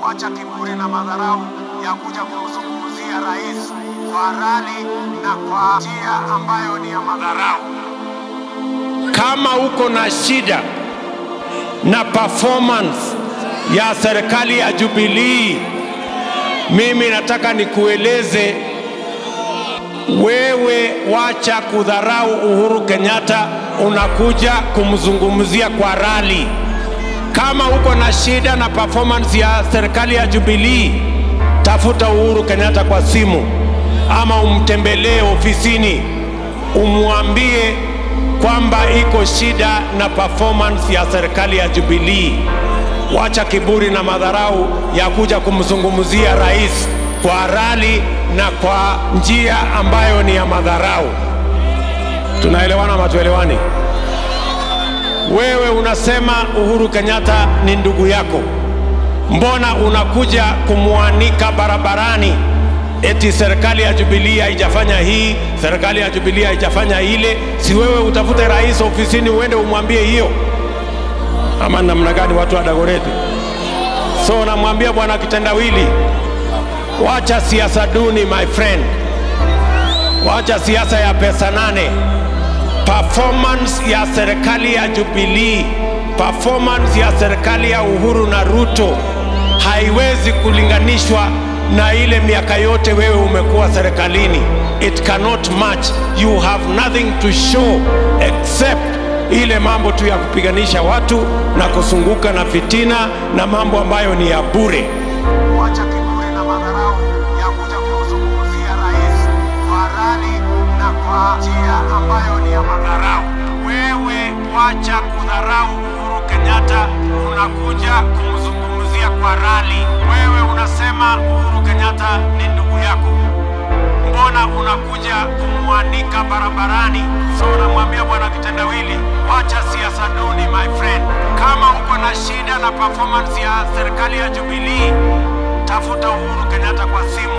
wacha kiburi na madharau ya kuja kumzungumzia rais kwa rali na kwa njia ambayo ni ya madharau. Kama uko na shida na performance ya serikali ya Jubilee, mimi nataka nikueleze wewe, wacha kudharau Uhuru Kenyatta, unakuja kumzungumzia kwa rali. Kama uko na shida na performance ya serikali ya Jubilee, tafuta Uhuru Kenyatta kwa simu ama umtembelee ofisini, umwambie kwamba iko shida na performance ya serikali ya Jubilee. Wacha kiburi na madharau ya kuja kumzungumzia rais kwa rali na kwa njia ambayo ni ya madharau. Tunaelewana ama tuelewani? Wewe unasema Uhuru Kenyatta ni ndugu yako, mbona unakuja kumwanika barabarani eti serikali ya Jubilee haijafanya hii, serikali ya Jubilee haijafanya ile? Si wewe utafute rais ofisini uende umwambie hiyo, ama namna gani? Watu wa Dagoretti, so namwambia bwana kitendawili, wacha siasa duni my friend, wacha siasa ya pesa nane. Performance ya serikali ya Jubilee, performance ya serikali ya Uhuru na Ruto haiwezi kulinganishwa na ile miaka yote wewe umekuwa serikalini. It cannot match. You have nothing to show except ile mambo tu ya kupiganisha watu na kusunguka na fitina na mambo ambayo ni ya bure. Wacha kiburi na madharau ya kuja kumzungumzia rais kwa rali na kwa njia ambayo ni ya madharau. Wewe wacha kudharau Uhuru Kenyatta, unakuja kumzungumzia kwa rali. Wewe unasema Uhuru Kenyatta ni ndugu yako, mbona unakuja kumwanika barabarani? So namwambia bwana kitendawili, wacha siasa duni my friend. Kama uko na shida na performance ya serikali ya Jubilee, tafuta Uhuru Kenyatta kwa simu